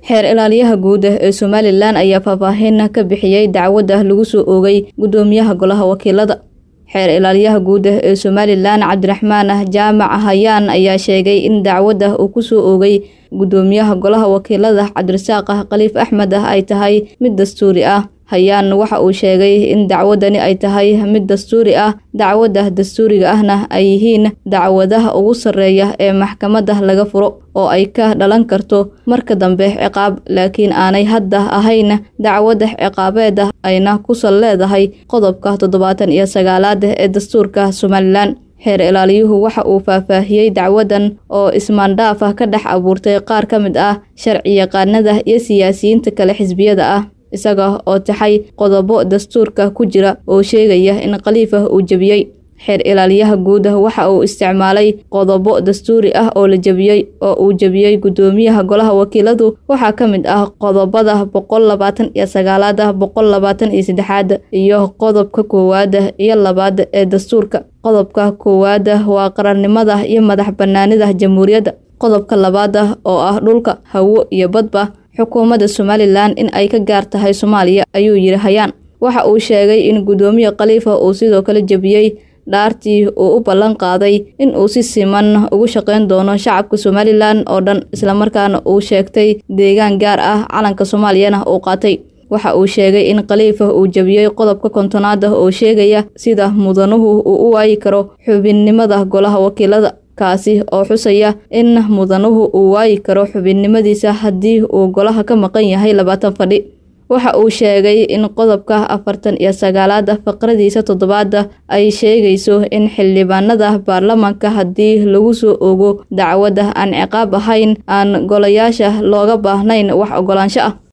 xeer ilaaliyaha guud ee somalilan ayaa faahfaahin ka bixiyey dacwadda lagu soo oogay guddoomiyaha golaha wakiilada xeer ilaaliyaha guud ee somalilan cabdiraxmaan jaamac hayaan ayaa sheegay in dacwadda uu ku soo oogay guddoomiyaha golaha wakiilada cabdirasaaq khaliif axmed ay tahay mid dastuuri ah hayaan waxa uu sheegay in dacwadani ay tahay mid dastuuri ah dacwadda dastuuriga ahna ay yihiin dacwadaha ugu sarreeya ee maxkamadda laga furo oo ay ka dhalan karto marka dambe ciqaab laakiin aanay hadda ahayn dacwadda ciqaabeeda ayna ku sal leedahay qodobka toddobaatan iyo sagaalaad ee dastuurka somalilan xeer ilaaliyuhu waxa uu faahfaahiyey dacwadan oo ismaandhaaf ah ka dhex abuurtay qaar ka mid ah sharci yaqaanada iyo siyaasiyiinta kale xisbiyada ah isaga oo taxay qodobo dastuurka ku jira oo sheegaya in khaliifa uu jebiyey xeer ilaaliyaha guud waxa uu isticmaalay qodobo dastuuri ah oo la jebiyey oo uu jebiyey guddoomiyaha golaha wakiiladu waxaa ka mid ah qodobada boqol labaatan iyo sagaalaad boqol labaatan iyo saddexaad iyo qodobka koowaad iyo labaad ee dastuurka qodobka koowaad waa qarannimada iyo madax banaanida jamhuuriyadda qodobka labaad oo ah dhulka hawo iyo badba xukuumadda somalilan in ay ka gaar tahay soomaaliya ayuu yidhi hayaan waxa uu sheegay in guddoomiye khaliifa uu sidoo kale jebiyey dhaartii uu u ballan qaaday in uu si siman ugu shaqayn doono shacabka somalilan oo dhan islamarkaana uu sheegtay deegaan gaar ah calanka soomaaliyana uu qaatay waxa uu sheegay in khaliifa uu jebiyey qodobka kontonaad oo sheegaya sida mudanuhu uu u waayi karo xubinnimada golaha wakiilada kaasi oo xusaya in mudanuhu uu waayi karo xubinnimadiisa haddii uu golaha ka maqan yahay labaatan fadhi waxa uu sheegay in qodobka afartan iyo sagaalaad faqradiisa toddobaad ay sheegayso in xildhibaanada baarlamaanka haddii lagu soo ogo dacwadda aan ciqaab ahayn aan golayaasha looga baahnayn wax ogolaansho ah